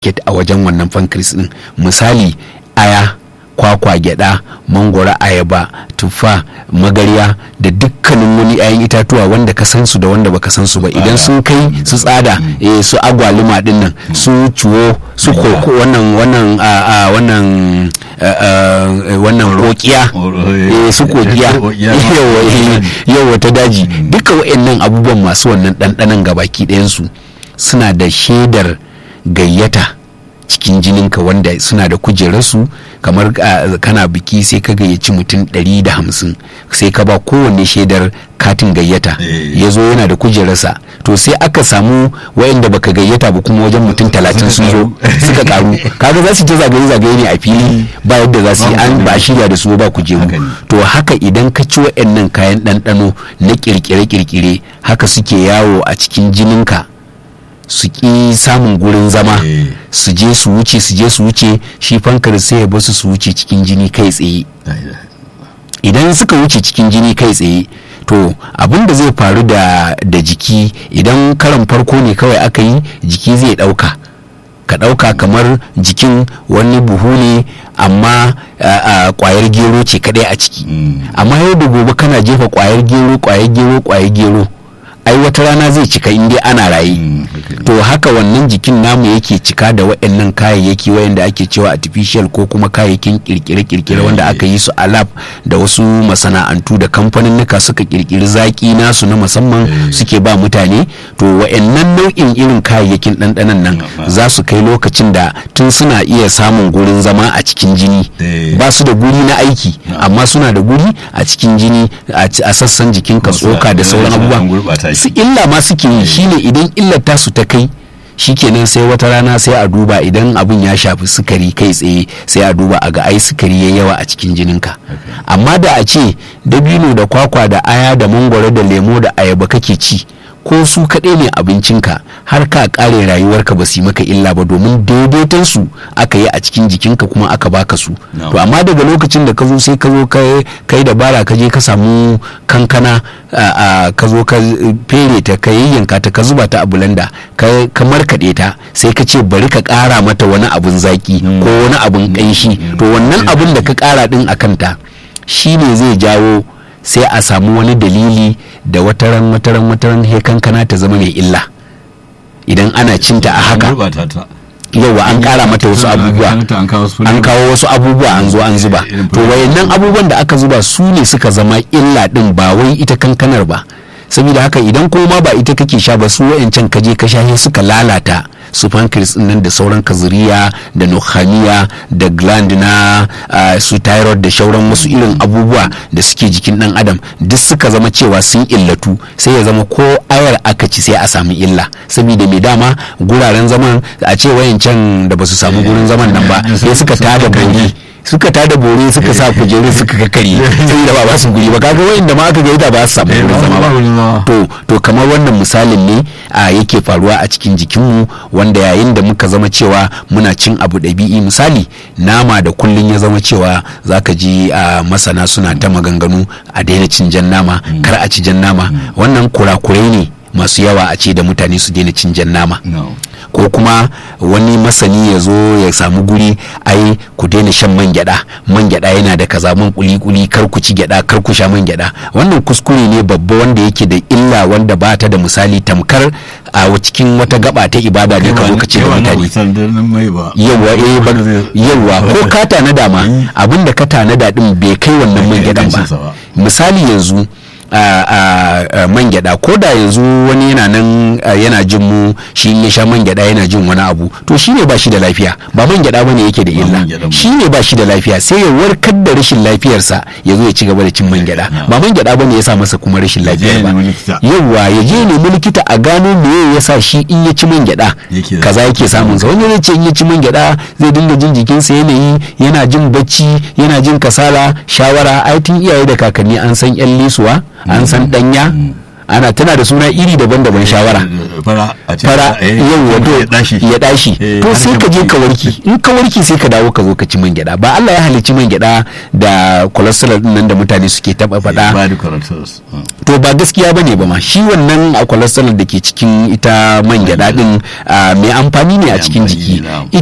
market a wajen wannan pancreas din misali aya kwakwa gyada mangwara ayaba tuffa magarya da dukkanin wani 'ya'yan itatuwa wanda ka san su da wanda baka san su ba idan sun kai su tsada eh, su agwaluma din nan su ciwo su koko wannan wannan a- a- wannan a- a- wannan kokiya eh, su kokiya yawa eh, yawa ta daji duka wa'annan abubuwan masu wannan ɗanɗanon gabaki ɗayansu suna da shaidar gayyata cikin jininka wanda suna da kujerarsu kamar ah, kana biki sai ka gayyaci mutum 150 sai ka ba kowanne shaidar katin gayyata Eh. ya zo yana da kujerarsa to sai aka samu wayanda baka gayyata ba kuma wajen mutum 30 sun zo suka karu kaga za su ta zagaye zagaye ne a fili ba yadda za su yi an ba shirya da su ba kujeru Haka ne. to haka idan ka ci wayannan kayan ɗanɗano na kirkire-kirkire haka suke yawo a cikin jininka su ƙi samun gurin zama Eh. su je su wuce su je su wuce shi fankar sai ya basu su wuce cikin jini kai tsaye idan suka wuce cikin jini kai tsaye to abin da zai faru da, da jiki idan karan farko ne kawai aka yi jiki zai ɗauka ka ɗauka kamar jikin wani buhu ne amma a- a, kwayar gero ce kadai a ciki Mm. amma yau da gobe kana jefa kwayar gero kwayar gero kwayar gero ai wata rana zai cika in dai ana raye Mm, haka ne. to haka wannan jikin namu yake cika da waɗannan kayayyaki wayanda ake cewa artificial ko kuma kayayyakin kirkire-kirkire wanda aka yi su a lab da wasu masana'antu da kamfaninnika suka kirkiri zaki nasu na musamman Eh. suke ba mutane to wayannan nau'in irin kayayyakin ɗanɗanon nan Mm. za su kai lokacin da tun suna iya samun gurin zama a cikin jini Eh. ba su da guri na aiki amma suna da guri a cikin jini a ci- a sassan jikinka Wasu tsoka da a- sauran an abubuwa gurɓata shi. su illa ma suke yi shine idan illar tasu ta kai shikenan sai wata rana sai a duba idan abin ya shafi sukari kai tsaye sai a duba a ga ai sukari ya yawa a cikin jininka amma da a ce dabino da kwakwa da aya da mangwaro da lemo da ayaba kake ci ko su kaɗai ne abincinka har ka ƙare rayuwarka ba su yi maka illa ba domin daidaiton su aka yi a cikin jikinka kuma aka baka su No. to amma daga lokacin da ka zo sai ka zo kai kai dabara ka je ka samu kankana a- a ka zo ka fere ta ka yayyanka ta ka zuba ta a bulanda ka ka markaɗe ta sai ka ce bari ka ƙara mata wani abun zaki ko wani abun ƙanshi to wannan abun da ka ƙara ɗin a kanta shine zai jawo sai a samu wani dalili da wataran wataran wataran he kankana ta zama mai illa idan ana cinta a haka An gurɓata ta. yawa an kara mata wasu An- abubuwa an- an kawo su an kawo wasu abubuwa an zo an zuba Irin to wayannan abubuwan da aka zuba su ne suka zama illa din ba wai ita kankanar ba saboda haka idan kuma ba ita kake sha ba su wayancan kaje ka sha suka lalata su pancreas din nan da sauran kazuriya da nohamiya da gland na ah, su thyroid da shauran wasu irin abubuwa da suke jikin dan adam duk suka zama cewa sun illatu sai ya zama ko ayar aka ci sai a samu illa saboda mai dama guraren zaman a ce wayancan da ba su samu gurin zaman nan ba sai suka tada bori suka tada bore suka sa kujeru suka kakari sai da ba ba su guri ba kaga wayanda ma aka gaida ba su samu Eh, gurin ba- zama ba wurin ba zama. to to kamar wannan misalin ne a yake faruwa a cikin jikinmu wanda yayin da muka zama cewa muna cin abu ɗabi'i misali nama da kullun ya zama cewa zaka ji a masana suna ta maganganu a daina cin jan nama kar a ci jan nama wannan kurakurai ne masu yawa a ce da mutane su daina cin jan nama No. ko kuma wani masani ya zo ya samu guri ai ku daina shan man gyada man gyada yana da kaza man kuli kuli kar ku ci gyada kar ku sha man gyada wannan kuskure ne babba wanda yake da illa wanda ba ta da misali tamkar a cikin wata gaba ta ibada ne ka zo ka ce da Yawa na mutane wutar da nan mai ba. yawa eh ba Wanda zai- yawa ko ka tanada ma abin da ka tanada din bai kai wannan man kai gyadan ba ingancinsa ba. misali yanzu a a- a man gyada ko da yanzu wani yana nan a, yana jin mu shi in ya sha man gyada yana jin wani abu to shi ne ba shi da lafiya ba man gyada bane yake da Ba illa man gyada ba. shi ne ba shi da lafiya sai ya warkar da rashin lafiyarsa ya zo ya ci gaba da cin man gyada Na. ba man gyada bane ya sa masa kuma rashin Ya je lafiya ya ba nemi likita. yawwa ya je nemi likita a gano me ya sa shi in ya ci man gyada Yake da- kaza yake samun sa wani zai ce in ya ci man gyada zai dinga jin jikinsa yanayi yana jin bacci yana jin kasala shawara ai tun iyaye da kakanni an san yan lisuwa an san danya ana tana da suna iri daban-daban shawara fara a ce fara eh, yau wato ya dashi ya dashi Eh, to sai ka je harshen ka warki in ka warki sai ka dawo ka zo ka ci man gyada ba Allah ya halicci man gyada da cholesterol din nan da mutane suke taba faɗa ba da cholesterol to ba gaskiya bane ba ma shi wannan a cholesterol da ke cikin ita man gyada din ah, mai amfani ne a Mai cikin amfani jiki ne, na'am.